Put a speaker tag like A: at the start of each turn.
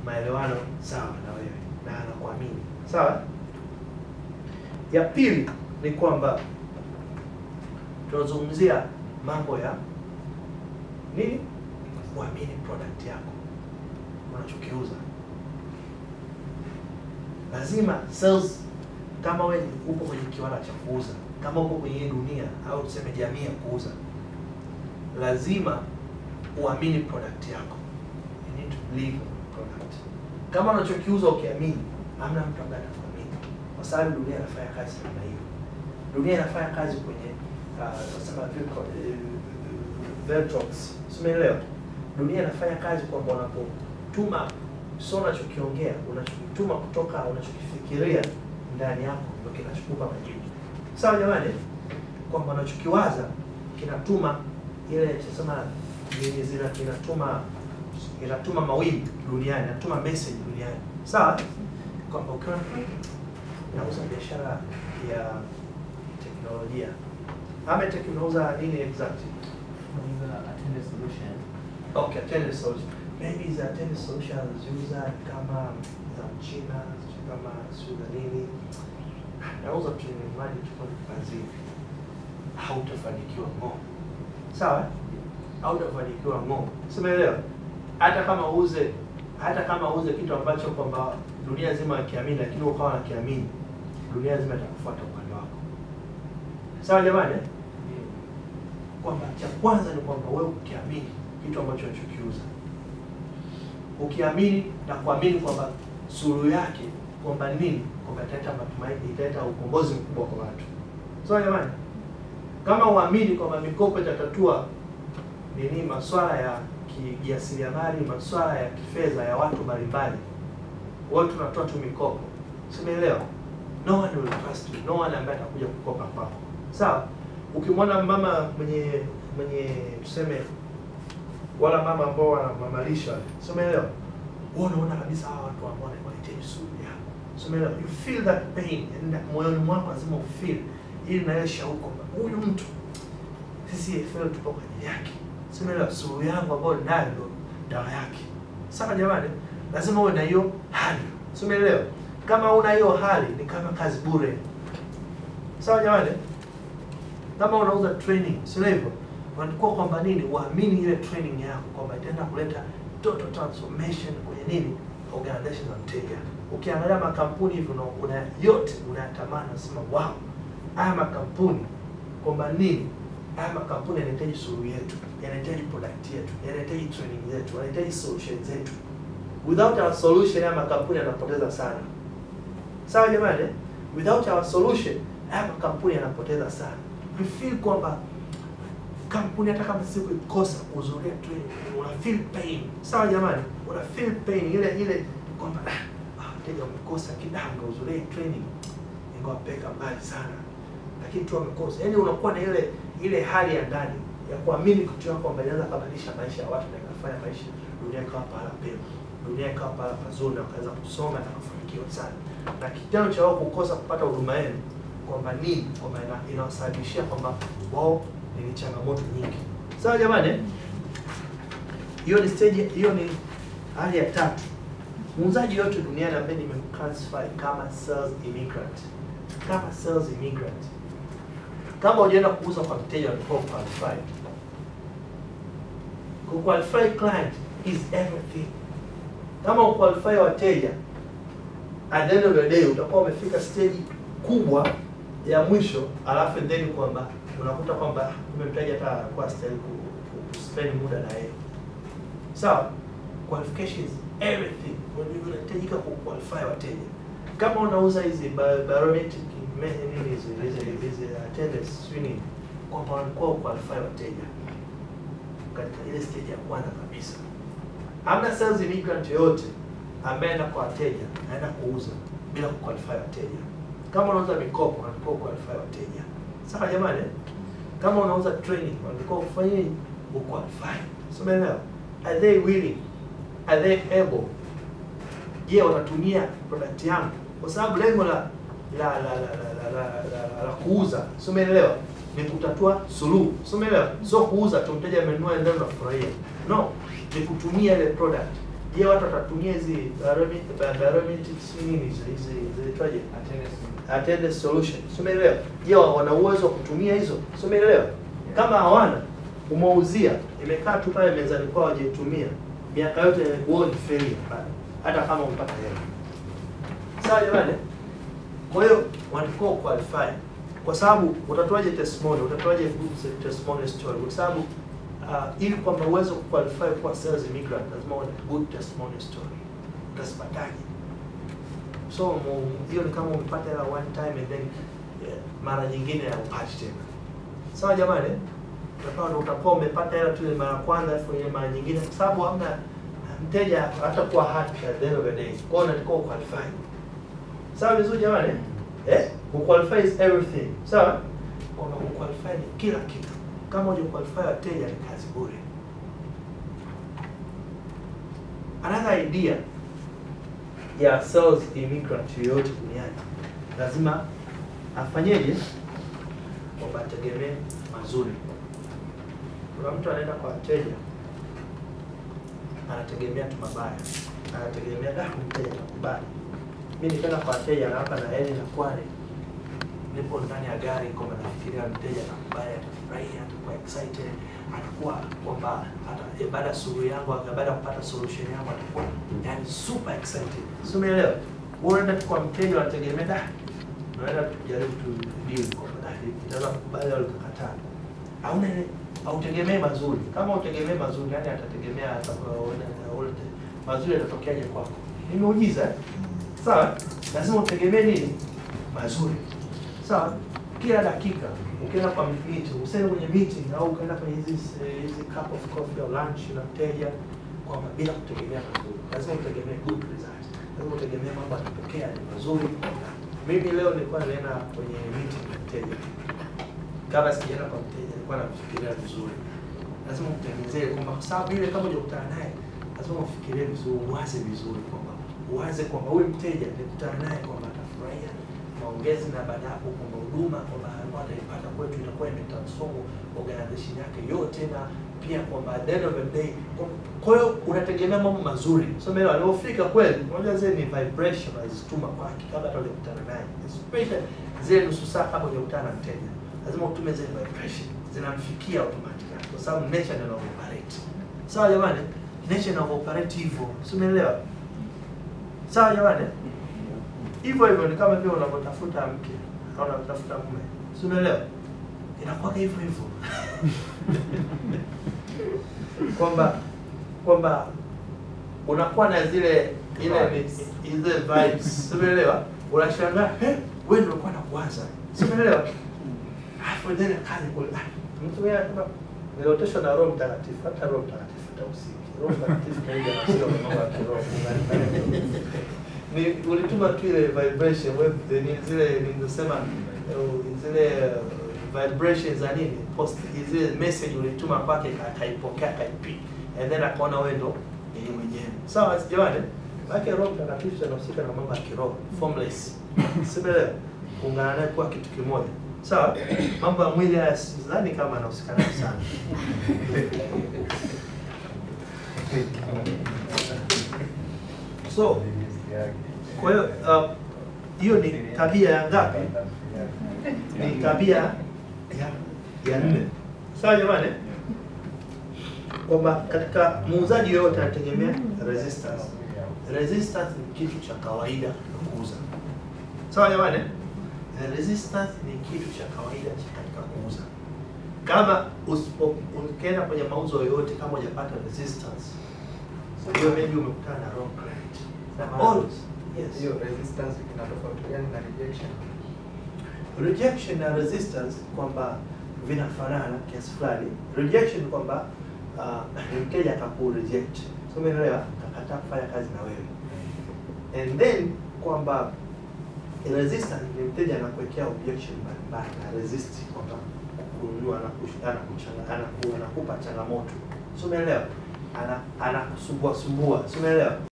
A: maelewano sawa na wewe na anakuamini sawa. Ya pili ni kwamba tunazungumzia mambo ya nini, kuamini product yako unachokiuza. Lazima sales, kama wewe upo kwenye kiwanda cha kuuza, kama upo kwenye hii dunia au tuseme jamii ya kuuza, lazima uamini product yako. You need to believe in the product. Kama unachokiuza ukiamini, hamna mtu ambaye atakuamini, kwa sababu dunia inafanya kazi namna hiyo. Dunia inafanya kazi kwenye uh, tunasema Viltro- eh, Veltrox, simeelewa. Dunia inafanya kazi kwamba unapotuma sio unachokiongea, unachokituma kutoka unachokifikiria ndani yako ndio kinachokupa majibu. Sawa jamani, kwamba unachokiwaza kinatuma ile tunasema ni- zina inatuma inatuma mawimbi duniani, inatuma message duniani. Sawa, kwamba ukiwa nauza biashara ya teknolojia ama teknoloza nini exactly?
B: Unaweza attend a solution.
A: Okay, attendance solution. Maybe za attendance solution anaziuza kama za Mchina, sijui kama sio za nini. Nauza tu ni mradi tu kwa kazini. Hautafanikiwa ng'o. Sawa? Hautafanikiwa ng'o. Simeelewa? Hata kama uuze hata kama uuze kitu ambacho kwamba dunia nzima ikiamini lakini ukawa nakiamini, dunia nzima itakufuata upande wako. Sawa jamani? eh? kwamba cha kwanza ni kwamba wewe ukiamini kitu ambacho unachokiuza, ukiamini na kuamini kwamba suluhu yake kwamba nini, kwamba italeta matumaini, italeta ukombozi mkubwa kwa watu. Sawa jamani, kama uamini kwamba mikopo itatatua nini, masuala ya kijasiriamali, masuala ya kifedha ya watu mbalimbali, wote tunatoa tu mikopo, simeelewa? No one will trust you, no one ambaye atakuja kukopa kwako, sawa ukimwona mama mwenye mwenye tuseme wala mama ambao wanamamalisha si umeelewa wewe unaona kabisa hawa watu ambao wanahitaji suluhu yako si umeelewa you feel that pain and moyoni mwako lazima ufeel ili na yeye shauku kwamba huyu mtu sisi feel tupo kwa ajili yake si umeelewa suluhu yangu ambayo ninayo ndio dawa yake sawa jamani lazima uwe na hiyo hali si umeelewa kama una hiyo hali ni kama kazi bure sawa jamani kama unauza training sio hivyo unakuwa kwamba nini uamini ile training yako kwamba itaenda kuleta total transformation kwenye nini organization na mteja ukiangalia makampuni hivyo una, una yote unayatamani unasema wow haya makampuni kwamba nini haya makampuni yanahitaji suluhu yetu yanahitaji product yetu yanahitaji training yetu yanahitaji solution zetu without our solution haya makampuni yanapoteza sana sawa jamani eh? without our solution haya makampuni yanapoteza sana you feel kwamba kampuni hata kama siku ikosa kuhudhuria training una feel pain sawa jamani una feel pain ile ile kwamba ah, wateja wamekosa kidanga kuhudhuria training ingewapeka mbali sana lakini tu wamekosa yaani unakuwa na ile ile hali ya ndani ya kuamini kitu yako kwamba inaweza kubadilisha maisha ya watu na ikafanya maisha dunia ikawa pahala pema dunia ikawa pahala pazuri na wakaweza kusoma na kufanikiwa sana na kitendo cha wao kukosa kupata huduma yenu kwamba nini kwamba ina- inawasababishia kwamba wao ni changamoto nyingi sawa jamani eh? hiyo ni stage hiyo ni hali ya tatu muuzaji yote duniani ambaye nimemclassify kama sales immigrant kama sales immigrant kama hujaenda kuuza kwa mteja ulikuwa qualified kuqualify client is everything kama uqualify wateja at the end of the day utakuwa umefika stage kubwa ya mwisho alafu then kwamba unakuta kwamba kumbe mteja hata anakuwa stahili ku, ku, ku spend muda na yeye sawa qualification is everything When unahitajika ku qualify wateja kama unauza hizi ba- barometric me- nini hizi hizi hizi attendance sijui nini kwamba unakuwa qualify wateja katika ile stage ya kwanza kabisa hamna sales immigrant yoyote ambaye anaenda kwa wateja anaenda kuuza bila kuqualify wateja kama unauza mikopo unatakiwa kuqualify wateja sawa jamani eh? kama unauza training unatakiwa kufanya nini uqualify so umeelewa are they willing are they able je watatumia product yangu kwa sababu lengo la la la la la, la, la, la, la, la kuuza si umeelewa ni kutatua suluhu si umeelewa sio kuuza tu mteja amenunua ndio unafurahia no ni kutumia ile product je watu watatumia hizi baromet- ba- barometrics nini hizi hizi zinaitwaje
B: Attendance.
A: attendance solution si umeelewa je wana uwezo wa kutumia hizo si umeelewa kama hawana umeuzia imekaa tu pale mezani kwao hawajaitumia miaka yote huo ni failure pale hata kama umepata hela sawa jamani kwa hiyo wanatakiwa qualify kwa sababu utatoaje testimony utatoaje good testimony story kwa sababu uh, ili kwamba uweze kuqualify kuwa sales immigrant lazima uwe na good testimony story utazipataje so mu- hiyo ni kama umepata hela one time and then yeah, mara nyingine haupati tena sawa jamani utakuwa ndo utakuwa umepata hela tu ile mara kwanza alafu ile mara nyingine kwa sababu hamna mteja hatakuwa happy at the end of the day kwa hiyo unatakiwa uqualify sawa vizuri jamani eh kuqualify is everything sawa kwamba kuqualify ni kila kitu kama huja qualify wateja ni kazi bure another idea ya sales immigrant yoyote duniani lazima afanyeje kwamba ategemee mazuri kuna mtu anaenda kwa wateja anategemea tu mabaya anategemea da mteja nakubali mi nikaenda kwa wateja na hapa na heli na kwale nipo ndani ya gari kwamba nafikiria mteja nakubali atafurahia atakuwa excited atakuwa kwamba hata eh, baada ya suluhu yangu baada ya kupata solution yangu atakuwa yani super excited si umeelewa Wewe unaenda tu kwa mteja unategemea da unaenda tu kujaribu tu deal kwamba da itaweza kukubali au likakataa hauna ile hautegemei mazuri kama utegemee mazuri yani atategemea atakayoona mazuri yatatokeaje kwako ni muujiza eh? sawa lazima utegemee nini mazuri sawa kila dakika ukienda kwa meeting useme kwenye meeting au ukaenda kwenye hizi hizi cup of coffee au lunch na mteja kwamba bila kutegemea mazuri lazima utegemee good result lazima utegemee mambo yatatokea ni mazuri mimi leo nilikuwa naenda kwenye meeting na mteja kabla sijaenda kwa mteja nilikuwa namfikiria vizuri lazima umtengenezee kwamba kwa sababu ile kama hujakutana naye lazima ufikirie vizuri uwaze vizuri kwamba uwaze kwamba huyu mteja nikutana naye kwamba atafurahia maongezi na baada ya hapo kwamba huduma kwamba alikuwa ataipata kwetu itakuwa imetransform organization yake yote na pia kwamba at the end of the day kwa- kwa hiyo unategemea mambo mazuri so mimi alipofika kweli unajua zile ni vibration azituma kwake kabla hata hujakutana naye especially zile nusu saa kabla hujakutana na mteja lazima utume zile vibration zinamfikia automatically kwa sababu nature ndio inavyoperate sawa jamani nature inavyoperate hivyo si umeelewa sawa jamani hivyo hivyo ni kama vile unavyotafuta mke au unavyotafuta mume si umeelewa inakuwa hivyo hivyo kwamba kwamba unakuwa na zile ile
B: Vibes.
A: ile vibes si umeelewa unashangaa eh wewe ndio ulikuwa nakuwaza si umeelewa alafu then akaja kule ah, mtu yeye anasema nilioteshwa na Roho Mtakatifu hata Roho Mtakatifu hatausiki Roho Mtakatifu kaija na sio mambo ya kiroho ni ulituma tu ile vibration web ni zile nilisema uh, zile uh, vibrations za nini post zile message ulituma kwake ka- akaipokea akaipi and then akaona wewe ndo yeye mwenyewe sawa jamani maana Roho Mtakatifu anahusika na mambo ya kiroho formless sielewa kuungana naye kuwa kitu kimoja sawa mambo ya mwili haya sidhani kama anahusika nayo sana so kwa hiyo uh, hiyo ni tabia ya ngapi ni tabia ya ya nne sawa jamani kwamba katika muuzaji yoyote anategemea resistance resistance ni kitu cha kawaida kuuza sawa jamani Eh, resistance ni kitu cha kawaida cha katika kuuza kama usipo ukienda kwenye mauzo yoyote kama hujapata resistance hiyo maybe umekutana na wrong client na always yes
C: hiyo resistance ina tofauti gani na rejection?
A: rejection na resistance kwamba vinafanana kiasi fulani rejection ni kwamba uh, mteja akaku reject so umeelewa akakataa kufanya kazi na wewe and then kwamba resistance ni mteja anakuwekea objection mbalimbali na resist kwamba kununua anakush- anakuchanga- anaku- anakupa changamoto so umeelewa ana anakusumbua sumbua so umeelewa